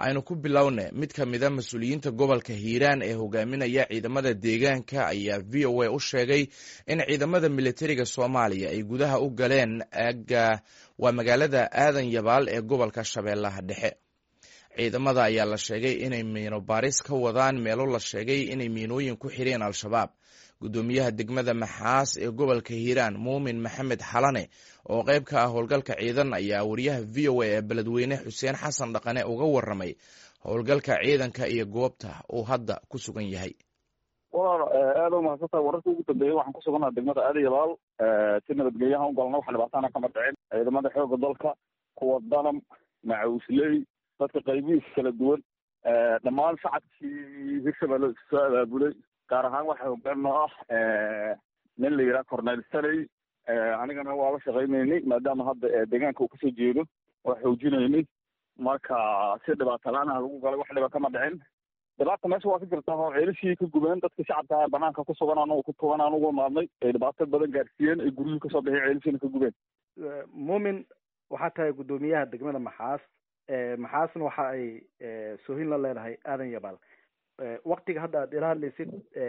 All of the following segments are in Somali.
aynu ku bilowne mid ka mida mas-uuliyiinta gobolka hiiraan ee hogaaminaya ciidamada deegaanka ayaa v o a u sheegay in ciidamada militariga soomaaliya ay gudaha u galeen aga waa magaalada aadan yabaal ee gobolka shabeellaha dhexe ciidamada ayaa la sheegay inay miino baaris ka wadaan meelo la sheegay inay miinooyin ku xireen al-shabaab guddoomiyaha degmada maxaas ee gobolka hiiraan muumin maxamed xalane oo qayb ka ah howlgalka ciidan ayaa wariyaha v o a ee beledweyne xuseen xasan dhaqane uga waramay howlgalka ciidanka iyo goobta uu hadda ku sugan yahay walaal aada u mahadsantahay wararka ugu dambeeyey waxaan ku sugannaha degmada aada yabaal si nabadgelyaha u galna wax dhibaatana kama dhicin ciidamada xooga dalka kuwa danam macawisley dadka qaybihiisa kala duwan dhammaan shacabkii hirshabelle soo abaabulay gaar ahaan waxaa hogaan noo ah nin la yidhaha cornel saney anigana waa la shaqaynaynay maadaama hadda deegaanka uu kasoo jeedo waa xoojinaynay marka si dhibaata la-aanaha lagu galay wax dhiba kama dhicin dhibaata meesha waa ka jirta oo ceelishii ka gubeen dadka shacabka banaanka ku sugan anagu ku tugan aan ugu maadnay ay dhibaato badan gaarsiiyeen ay guryihii kasoo baxay ceelishiina ka gubeen muumin waxaa tahay guddoomiyaha degmada maxaas maxaasna waxa ay soohin la leedahay aadan yabaal waktiga hadda aad ila hadlaysid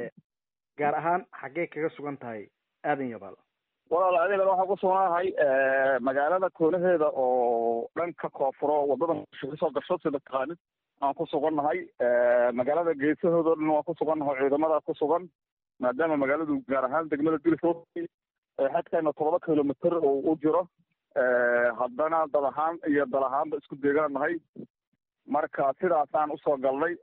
gaar ahaan xaggee kaga sugan tahay aadan yabaal walaal adigana waxaan ku sugnahay magaalada koonaheeda oo dhanka koonfuro wadada kasoo gasho sida taqaanid aan ku sugannahay magaalada geesahoodo dhan waan ku sugannahay ciidamada ku sugan maadaama magaaladu gaar ahaan degmada dilfo xadkeena todoba kilomitr oo u jiro haddana dad ahaan iyo dal ahaanba isku deegaan nahay marka sidaasaan usoo galnay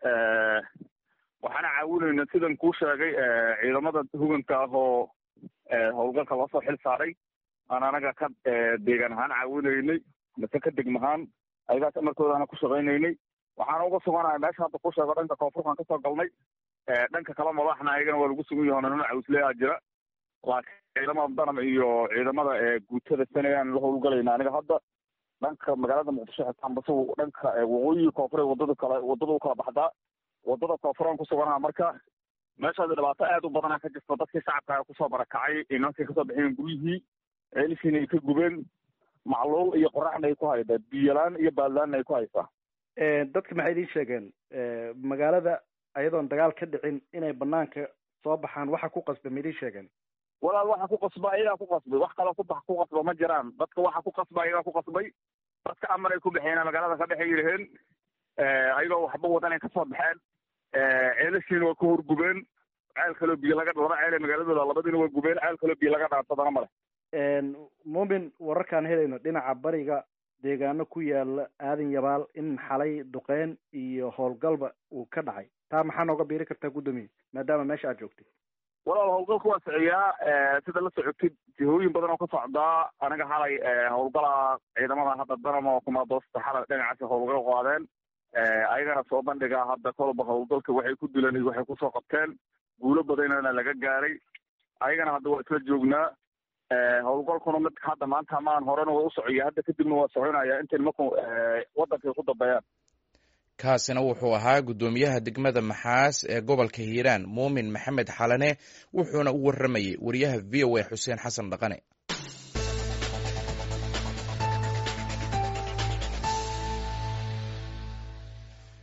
waxaana caawinayna sidan kuu sheegay ciidamada huganka ah oo howlgalka loo soo xil saaray aan anaga ka deegaan ahaan caawinaynay mise ka degmahaan ayagaas amarkoodaana ku shaqaynaynay waxaana uga suganahay meesha hadda ku sheego dhanka koonfurkaan kasoo galnay dhanka kala madaxna ayagana waa lagu sugan yaho nana cawisleyaa jira laakiin ciidamada danam iyo ciidamada guutada sanayaan la howlgalayna aniga hadda dhanka magaalada muqdisho xitaan base dhanka waqooyiga koonfure wadada kale wadada u kala baxdaa wadada koonfuraan ku suganaha marka meeshaasi dhibaato aad u badana ka jirta dadkii shacabka kusoo barakacay inankay kasoo baxeen guryihii ceelishiina ay ka gubeen macluul iyo qoraxna ay ku haydaa biyolaan iyo baadlaanna ay ku haysaa dadka maxay idiin sheegeen magaalada ayadoon dagaal ka dhicin inay banaanka soo baxaan waxa ku qasba ma idiin sheegeen walaal waxa ku qasba ayagaa ku qasbay wax kaloo kuba ku qasba ma jiraan dadka waxa ku qasba ayagaa ku qasbay dadka amar ay ku baxeen magaalada ka dhexay yiraheen ayagoo waxba wadan ay kasoo baxeen ceelashiina waa ka horgubeen ceel kaloo biyo laga laba ceel ee magaaladooda labadiina waa gubeen ceel kaloo biyo laga dhaansadana male muumin wararkaan helayno dhinaca bariga deegaano ku yaala aadan yabaal in xalay duqeyn iyo howlgalba uu ka dhacay taa maxaa nooga biiri kartaa guddoomiye maadaama meesha aad joogtay walaal howlgalka waa siciyaa sida la socotid jihooyin badan oo ka socdaa aniga xalay howlgala ciidamada hadda danama oo kumaadoosta xalay dhinacaasi howlgal qaadeen ayagana soo bandhigaa hadda kolba howlgalka waxay ku dileen iyo waxay kusoo qabteen guulo badanana laga gaaray ayagana hadda waa isla joognaa howlgalkuna mid hadda maanta maan horena waa u socaya hadda kadibna waa soconaya intay nimanku wadankay ku dambeeyaan kaasina wuxuu ahaa guddoomiyaha degmada maxaas ee gobolka hiiraan muumin maxamed xalane wuxuuna u waramayey wariyaha v o a xuseen xasan dhaqane